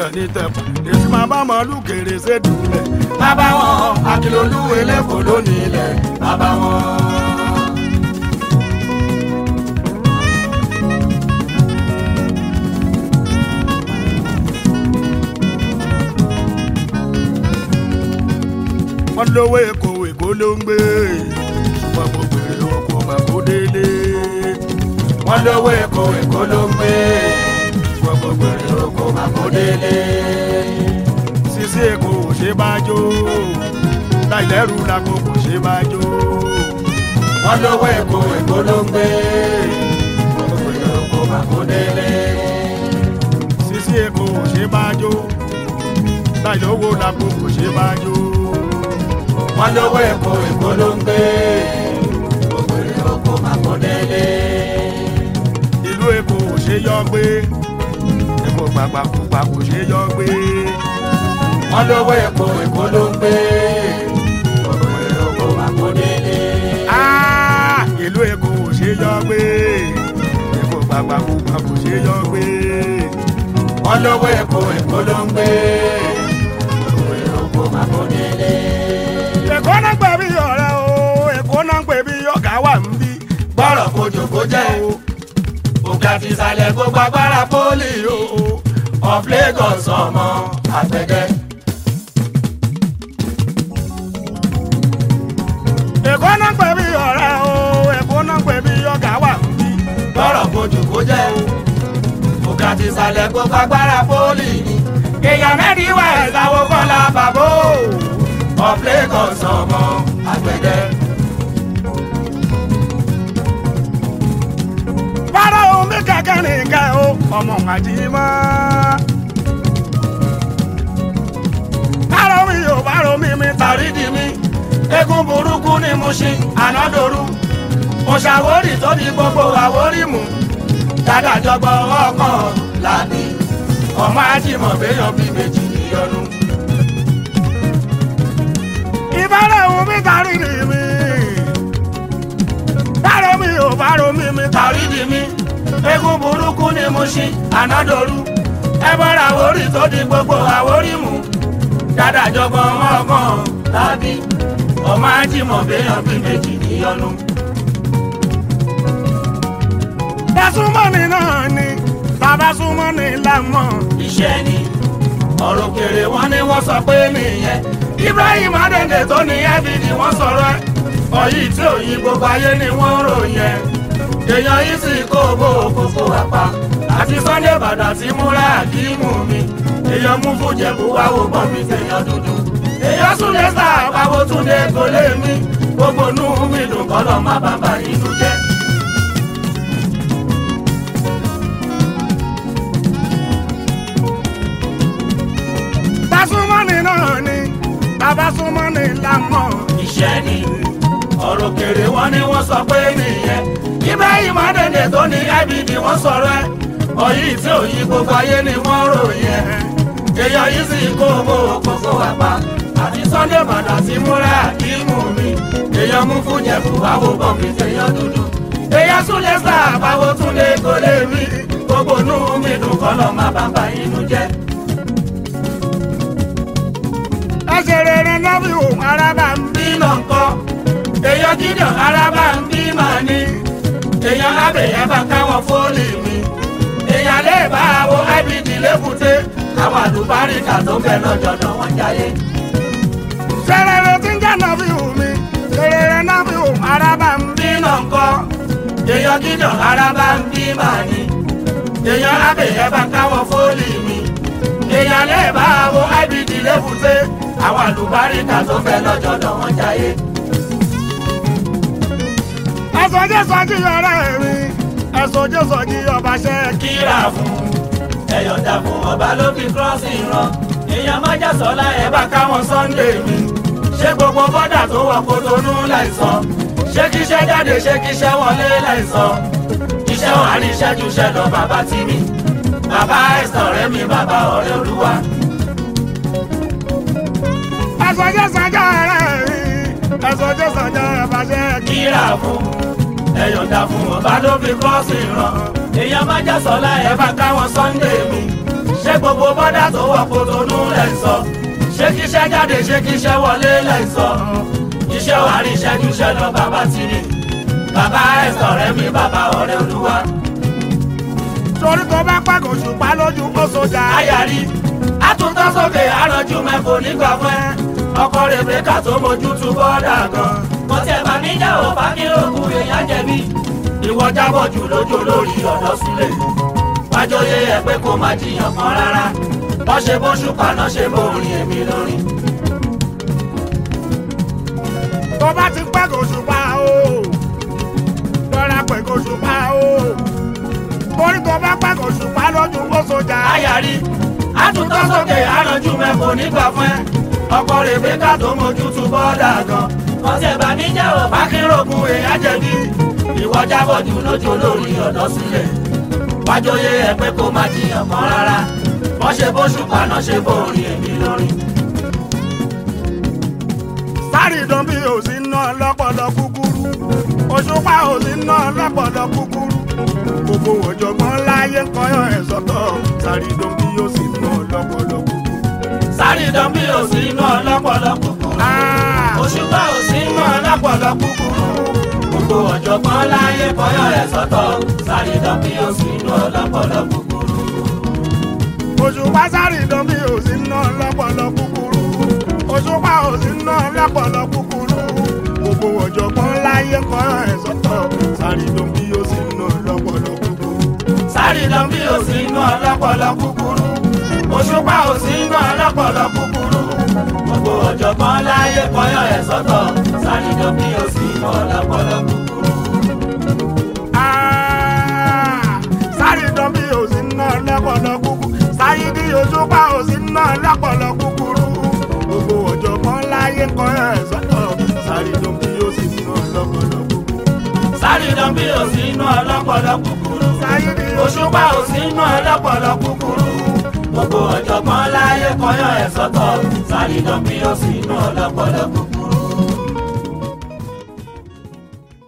ní tẹ̀pọ̀ èsì máa bá màálù kéré sédùúlẹ̀. bàbá wọn akilolú eléfò lónìí ilẹ̀ bàbá wọn. wọ́n lówó èkó èkó ló ń gbé ṣùgbọ́n mo bèrè oko mà kó délé. wọ́n lówó èkó èkó ló ń gbé ṣùgbọ́n gbogbo èrè oko mà kó délé. sisi èkó ò ṣe bá jó láìlẹ́rù làkó kò ṣe bá jó. wọ́n lówó èkó èkó ló ń gbé gbogbo èrè oko mà kó délé. sisi èkó ò ṣe bá jó láìlówó làkó kò ṣe bá jó. wọ́n lówó èkó èkó ló ń gbé gbogbo èrè oko mà kó délé. ìlú èkó ò ṣe yọ gbé èkó gbàgbà kúgbà kò ṣe yọ gbé. wọ́n lówó èkó èkó ló ń gbé gbogbo èrè oko mà kó délé. Ah, ìlú èkó ò ṣe yọ gbé èkó gbàgbà kúgbà kò ṣe yọ gbé. wọ́n lówó èkó èkó ló ń gbé gbogbo èrè oko mà kó délé. èkó náà gbẹ bí ọ̀rẹ́ o èkó náà gbẹ bí ọ̀gá wà ń bí. bọ́rọ̀ kojú kó jẹ́ o òkè àti ìsàlẹ̀ gbogbo agbára pólì o of Lagos ọmọ àgbẹ̀dẹ. èkó náà gbẹ bí ọ̀rẹ́ o èkó náà gbẹ bí ọ̀gá wà ń bí. bọ́rọ̀ kojú kó jẹ́ o òkè àti ìsàlẹ̀ gbogbo agbára pólì ni èèyàn mẹ́rin wà ìsàwọ̀ kọ́lá bàbá o of Lagos ọmọ àgbẹ̀dẹ. bára omi kẹ̀kẹ́ nìkẹ́ o ọmọ àjímọ́. bára omi yóò bára omi mi tàrí di mi. eégún burúkú ni mo ṣe ànádòru mo ṣàwórì tó di gbogbo àwórì mú dádàjọgbọ ọkàn làbí ọmọ ajímọ̀ béèyàn bí méjì níyọnu. ìbára omi tàrí di mi. bára omi yóò bára omi mi tàrí. tàrí di mí eégún burúkú ni mo ṣe ànádòru ẹ bọ́ra àwórì tó di gbogbo àwórì mú dádàjọgbọ ọkàn làbí ọmọ ajímọ̀ béèyàn bí méjì níyọnu. Dasumani náà ni bàbá Sumani lámọ̀. iṣẹ́ ni ọ̀rọ̀ kèrè wọn ni wọ́n sọ pé nìyẹn Ibrahim Adéǹdè tó ní ẹbí ni wọ́n sọ̀rọ̀ ẹ̀ ọ̀yí tí òyìn gbogbo ayé ni wọ́n ròyìn ẹ̀ èèyàn yìí sì kó bó kókó wá pa àti Sunday Ìbàdàn tí múra àkímù mi èèyàn mú fújẹ̀bù wá wò bọ́ mi tèèyàn dúdú èèyàn súnlé sáà pàwó túnde kò lè mí gbogbo nù mí dùn kọ́lọ́ má bàbá inú jẹ́. Dasumani náà ni bàbá Sumani lámọ̀. iṣẹ́ ni ọ̀rọ̀ kèrè wọn ni wọ́n sọ pé nìyẹn Ibrahim Adéǹdè tó ní IBD wọ́n sọ̀rọ̀ ẹ̀ ọ̀yí tí òyìn gbogbo ayé ni wọ́n ròyìn ẹ̀ èèyàn yìí sì kó owó kókó wá pa àti Sunday Ìbàdàn tí múra àkímù mi èèyàn mú fújẹ̀fù àwò bọ̀m̀bì tèèyàn dúdú èèyàn súnlé sáà báwo túnlé kò lè rí gbogbo nù mí dùn kọ́lọ́ má bàbá inú jẹ́. ẹsẹ̀ rere lọ́bì òun arábà ń bí. bí náà ń kọ́ èèyàn gideon araba ń bí màá ní èèyàn abẹ̀yẹ bá káwọn fóònù mi èèyàn lè bá wo ibd lébùté káwọn àlùbáríkà tó ń bẹ lọ́jọ́dọ̀ wọn jáyé. sẹ̀rẹ̀rẹ̀ tí ń jẹ́ lọ́bì òun mi sẹ̀rẹ̀rẹ̀ lọ́bì òun arábà ń bí. bí náà ń kọ́ èèyàn gideon araba ń bí màá ní èèyàn abẹ̀yẹ bá káwọn fóònù mi èèyàn lè bá wo ibd lébùté àwọn àlùbáríkà tó ń bẹ lọ́jọ́dọ̀ wọn jáyé. ẹ̀sọ́ jẹ́ sọ́jí ọ̀rẹ́ mi ẹ̀sọ́ jẹ́ sọ́jí ọba ṣẹ́ kí. kíra fún ẹ̀yọ̀dà fún ọba ló fi kírọ́ọ̀sì rán èèyàn májà sọ́lá ẹ̀ bá káwọn sunday mi ṣé gbogbo bọ́dà tó wọ Kòtónú láìsàn ṣé kíṣẹ́ jáde ṣé kíṣẹ́ wọlé láìsàn iṣẹ́ wà ní ìṣẹ́jú iṣẹ́ lọ bàbá tí mi bàbá ẹ̀sán ọ̀rẹ́ mi bàbá ọ̀rẹ́ olúwa ẹ̀sọ́ jẹ́ sọ́jí ọ̀rẹ́ mi ẹ̀sọ́ jẹ́ sọ́jí ọba ṣẹ́ kí. kíra fún ẹ̀yọ̀dà fún ọba ló fi kírọ́ọ̀sì rán èèyàn májà sọ́lá ẹ̀ bá káwọn sunday mi ṣé gbogbo bọ́dà tó wọ̀ kó tonú lẹ̀ ń sọ ṣé kíṣẹ́ jáde ṣé kíṣẹ́ wọlé lẹ̀ ń sọ iṣẹ́ wà rí ìṣẹ́jú iṣẹ́ lọ bàbá ti rí bàbá ẹ̀sọ̀ ọ̀rẹ́ mi bàbá ọ̀rẹ́ olúwa torí tó bá pàgọ́ ṣùpá lójú kó sójà. ayàrí àtúntọ́ sókè àrànjú mẹ́fò nígbà fún ẹ ọkọ rèbékà tó mójú tú bọ́dà gan mo tẹ̀ bá mi jẹ́ òfà kí lóògùn èèyàn jẹ̀bi ìwọ jábọ̀ jù lójú lórí ọ̀dọ́ sílẹ̀ wájọyé ẹ pé kó má jiyàn kan rárá wọ́n ṣe bó ṣùpá náà ṣe bó orin èmi lórin. tó bá ti pàgọ́ ṣùpá o lọ́ra pẹ̀gọ́ ṣùpá o torí tó bá pàgọ́ ṣùpá lójú kó sójà. ayàrí àtúntọ́ sókè àrànjú mẹ́fò nígbà fún ẹ ọkọ rèbékà tó mójú tú bọ́dà gan mo tẹ̀ bá mi jẹ́ òfà kí lóògùn èèyàn jẹ̀bi ìwọ jábọ̀ jù lójú lórí ọ̀dọ́ sílẹ̀ wájọyé ẹ pé kó má jiyàn kan rárá wọ́n ṣe bó ṣùpá náà ṣe bó orin èmi lórin. sáré ìdán bí ò sí ná lọ́pọ̀lọ́ kúkúrú òṣùpá ò sí ná lọ́pọ̀lọ́ kúkúrú gbogbo ọ̀jọ̀gbọ́n láyé ń kọyọ̀ ẹ̀ sọ́tọ̀ sáré ìdán bí ò sí ná lọ́pọ̀lọ́ kúkúrú. sáré dán bí ò sí inú ọlọ́pọ̀lọ́ kúkúrú òṣùpá ò sí inú ọlọ́pọ̀lọ́ kúkúrú gbogbo ọ̀jọ̀gbọ́n láyé kọyọ̀ ẹ̀ sọ́tọ̀ sáré dán bí ò sí inú ọlọ́pọ̀lọ́ kúkúrú. òṣùpá sáré ìdán bí ò sí ná lọ́pọ̀lọ́ kúkúrú òṣùpá ò sí ná lọ́pọ̀lọ́ kúkúrú gbogbo ọ̀jọ̀gbọ́n láyé ń kọyọ̀ ẹ̀ sọ́tọ̀ sáré ìdán bí ò sí ná lọ́pọ̀lọ́ kúkúrú. sáré dán bí ò sí inú ọlọ́pọ̀lọ́ kúkúrú òṣùpá ò sí inú ọlọ́pọ̀lọ́ kúkúrú gbogbo ọ̀jọ̀gbọ́n láyé kọyọ̀ ẹ̀ sọ́tọ̀ sáré dán bí ò sí inú ọlọ́pọ̀lọ́ kúkúrú. Ah, sáré dán bí ò sí ná lọ́pọ̀lọ́ kúkúrú sáyé bí òṣùpá ò sí ná lọ́pọ̀lọ́ kúkúrú gbogbo ọ̀jọ̀gbọ́n láyé ń kọyọ̀ ẹ̀ sọ́tọ̀ sáré dán bí ò sí ná lọ́pọ̀lọ́ kúkúrú. sáré dán bí ò sí inú ọlọ́pọ̀lọ́ kúkúrú sáyé bí òṣùpá ò sí inú ọlọ́pọ̀lọ́ kúkúrú gbogbo ọ̀jọ̀gbọ́n láyé kọyọ̀ ẹ̀ sọ́tọ̀ sáré dán bí ò sí inú ọlọ́pọ̀lọ́ kúkúrú.